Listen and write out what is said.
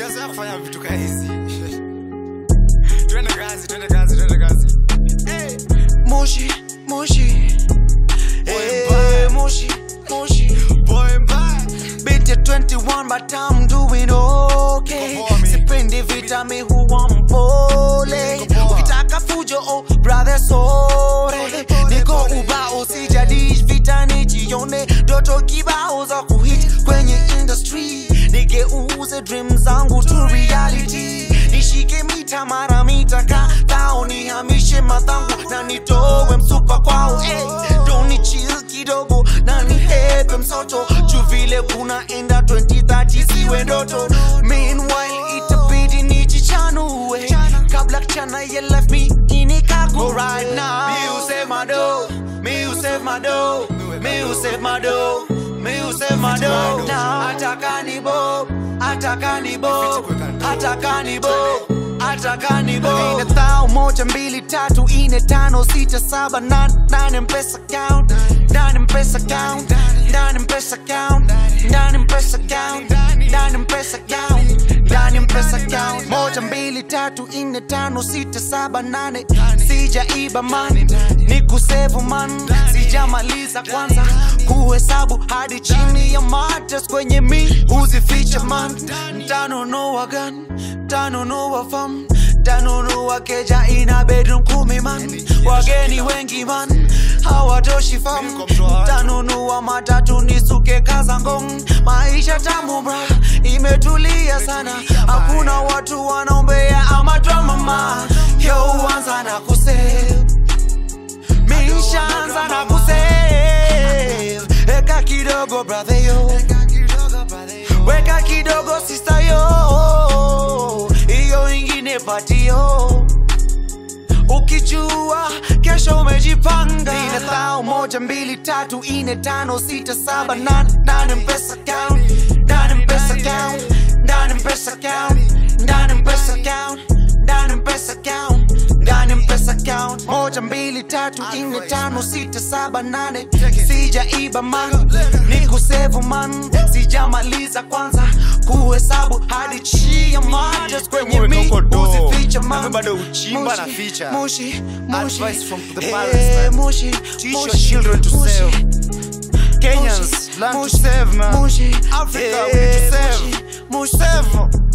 sijazoea kufanya vitu kaa hizi twende kazi twende kazi twende kazi hey. Moshi, Moshi. Boy, Hey, Moshi, Moshi. boy mbaya Beat ya 21 but I'm doing okay. Niko poa, mi. Sipendi vita mi huwa mpole. Niko poa. Ukitaka fujo oh brother sore. Pole, pole, Niko pole. ubao sijadish vita nijione ndoto kibao za kuhit kwenye industry. Nigeuze dream zangu to reality. Nishike mita mara mita kadhao nihamishe madhangu na nitowe msupa kwao hey, doni chill kidogo na nihepe msoto juu vile kunaenda 2030 siwe ndoto meanwhile itabidi nijichanue kabla chana ya life mi inikago right now mi usema do mi usema do mi usema do mi usema do na ataka ni bo ataka ni bo ataka ni bo ataka ni bo ine thao moja mbili tatu ine tano sita saba nane nane mpesa count nane mpesa count nane mpesa count nane mpesa count nane mpesa count ndani mpesa count moja mbili tatu ine tano sita saba nane sijaiba man ni kusevu man sijamaliza kwanza kuhesabu hadi chini ya matres kwenye mi huzificha man ntanunua gan ntanunua fam ntanunua keja ina bedroom kumi man wageni wengi man hawatoshi fam Niko mtu wa watu. ntanunua matatu nisuke kazangong maisha tamu bra imetulia sana hakuna watu wanaombea ama dramama yeuanza na kusave mishaanza na kusave eka kidogo brother yo weka kidogo sister yo hiyo ingine patio ukijua kesho umejipanga ine thao moja mbili tatu ine tano sita saba nane nane mpesa count nane mpesa count nane mpesa count nane mpesa count nane mpesa count nane mpesa count moja mbili tatu ine tano sita saba nane sijaiba man ni kusevu man sijamaliza kwanza kuhesabu hadi chia majas kwenye mi Umetoka do. uzificha Na man mimi bado uchimba na Moshi, ficha. Moshi, Moshi. Advice from the Eh, parents, man. Moshi, Teach your Moshi, children to Moshi, save. Moshi, Kenyans, learn to Moshi, save, man. Moshi, Africa, eh, we need to save. Moshi, Moshi, Save.